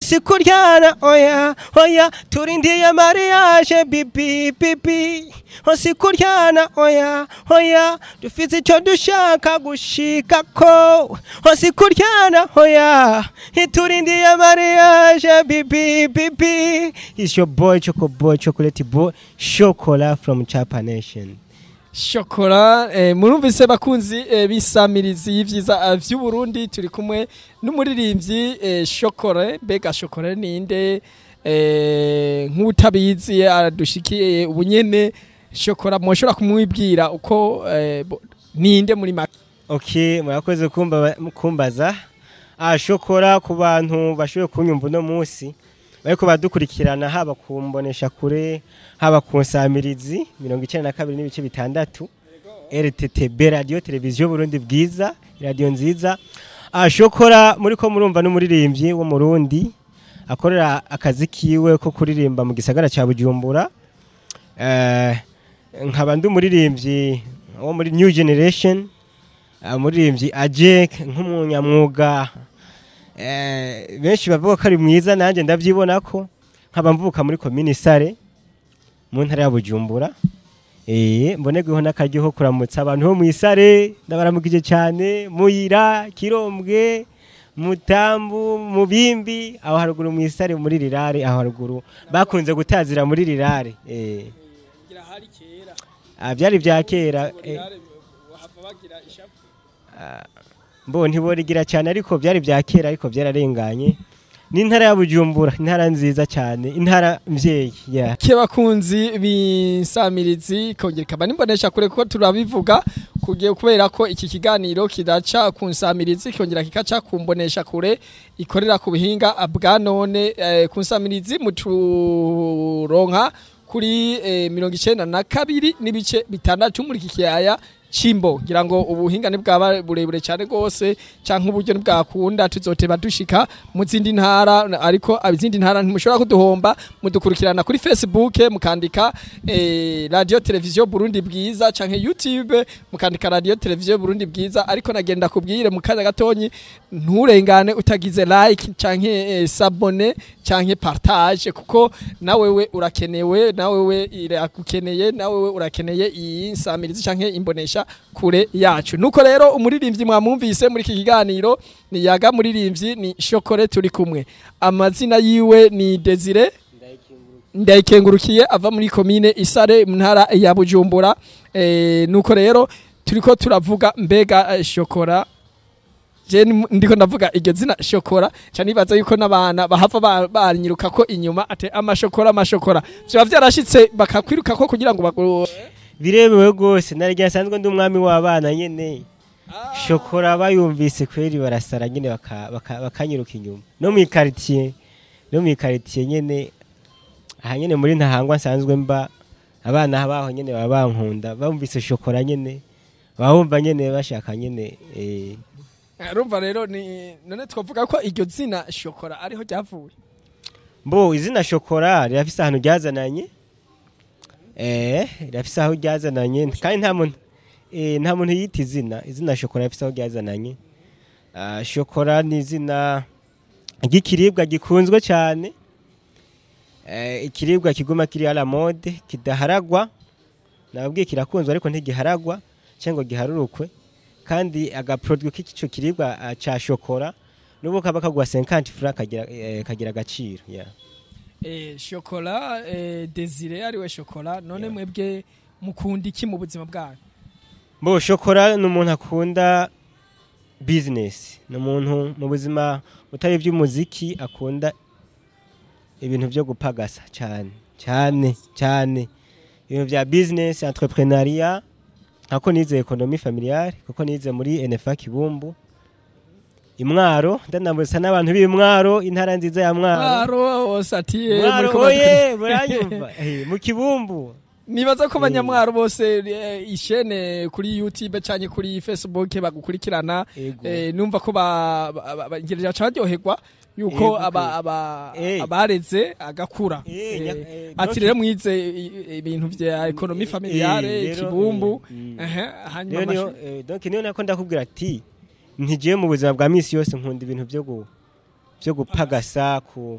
sikuryana oya oya turindiye mariage bibi bibi ho sikuryana oya oya dufite icyo dushaka gushika ko ho sikuryana oya turindiye mariage bibi bibi is your boy choco boy chocolate boy chocola from chapa nation shokora eh, murumvise bakunzi eh, bisamirizi y'ivyiza eh, vy'uburundi turi kumwe n'umuririmbyi eh, shokore mbega shokore ninde eh, nk'utabizi adushikiye ubunyene shokora mwoshobora kumwibwira uko eh, bo- ninde muri make ok murakoze kumba- kumbaza ah shokora ku bantu bashoboye kunyumva uno munsi bariko badukurikirana haba ku mbonesha kure haba ku nsamirizi mirongo icyenda na kabiri n'ibice bitandatu rttb radiyo televiziyo burundi bwiza radiyo nziza ah shokora muri ko murumva n'umuririmbyi wo mu rundi akorera akazi kiwe ko kuririmba mu gisagara cya bujumbura Eh, nkaba ndi umuririmbyi wo muri new generation umuririmbyi ajek nk'umunyamwuga eh, benshi bavuga ko ari mwiza nanjye ndabyibona ko nkaba mvuka muri komini sare mu ntara ya bujumbura eh, mbonerweho n'akaryo ko kuramutsa abantu bo mu isare ndabaramukije cyane muyira kirombwe mutambu mubimbi aho haruguru mu isare muri rirare aho haruguru bakunze gutazira muri rirare eh. Ah, byari bya kera eh, mbo ntiborigira cyane ariko byari bya kera ariko byararenganye ni intara ya bujumbura intara nziza cyane intara mvyeyi yeah. ke bakunzi b'insamirizi kongera ikaba nimbonesha kure kuko turabivuga kugiye kubera ko iki kiganiro kidaca ku nsamirizi kongera kikaca ku mbonesha kure ikorera ku buhinga bwa none eh, ku nsamirizi muturonka kuri eh, mirongo icenda na kabiri n'ibice bitandatu muri iki kiyaya cimbo ngira ngo ubuhinga bwaba burebure cyane rwose canke uburyo ntibwakunda tuzoteba dushika mu zindi ntara ariko izindi ntara ntimushobora kuduhomba mudukurikirana kuri facebook mukandika eh, radio televiziyo burundi bwiza canke youtube mukandika radio televiziyo burundi bwiza ariko nagenda kubwire mu kanya gatonyi nturengane utagize like canke eh, sabone canke partage kuko nawewe urakenewe nawewe iragukeneye nawewe urakeneye iyi nsamirizi canke imbonesha kure yacu nuko rero umuririmbyi mwamwumvise muri iki kiganiro ni yaga muririmbyi ni shokore turi kumwe amazina yiwe ni desire ndayikengurukiye ava muri komine isare mu ntara ya bujumbura e, nuko rero turiko turavuga mbega eh, shokora je ni- ndiko ndavuga iryo zina shokora ca nibaza yuko n'abana bahava ba- banyiruka ko inyuma ate amashokora amashokora vyoba vyarashitse bakakwiruka ko kugira ngo bagu birebewe rwose narya nsanzwe ndi umwami w'abana nyene shokora bayumvise kweri barasara nyene baka- baka- bakanyiruka inyuma no mu ikaritiye no mu ikaritiye nyene aha nyene muri ntahangwa nsanzwe mba abana baho nyene baba bankunda bumvise shokora nyene baba bumva nyene bashaka nyene eh, rumva rero ni none twavuga ko iryo zina shokora ariho ryavuye mbo izina shokora rirafise ahantu ryazananye eh rirafise aho ryazananye kandi nta muntu eh, nta muntu yita izina izina shokora rirafise aho ryazananye Ah, shokora ni izina ry'ikiribwa gikunzwe cyane eh, ikiribwa kiguma kiri à la mode kidaharagwa nababwiye kirakunzwe ariko ntigiharagwa cyangwa ngo giharurukwe kandi agaproduit k'ico kiribwa ah, ca shokora nubu kaba kagwa 50 francs kagira eh, kagira agaciro yeah. eh, shokora eh, desire ariwe shokora none Yeah. mwebwe mukunda iki mu buzima bwanyu Bo shokora ni umuntu akunda business ni umuntu mu buzima butari iby'umuziki akunda ibintu byo gupagasa cyane cyane cyane ibintu bya business entrepreneuria nkako nize ekonomi familiale kuko nize muri NFA Kibumbu imwaro ndanambuza n'abantu b'imwaro intara nziza ya mwaro mwaro wose ati eh, mwaro muriko oye badu- muranyumva Eh, mu kibumbu nibaza ko abanyamwaro bose eh, ishene kuri youtube canke kuri facebook bagukurikirana Ego. eh, numva ko ba- ba- ba- ba- ngirira baryoherwa yuko Ego, aba- aba- Eh. abareze agakura Eh, Eh, nya- eh, ati donc- rero mwize i- ibintu vya ekonomi Eh, familiare rero, ikibumbu eh, mm. ehe, hanyuma Niyo niyo amashu- eh, donc niyo nako ndakubwira ati ntigiye mu buzima bwa misi yose nkunda ibintu byo gu byo gupagasa ku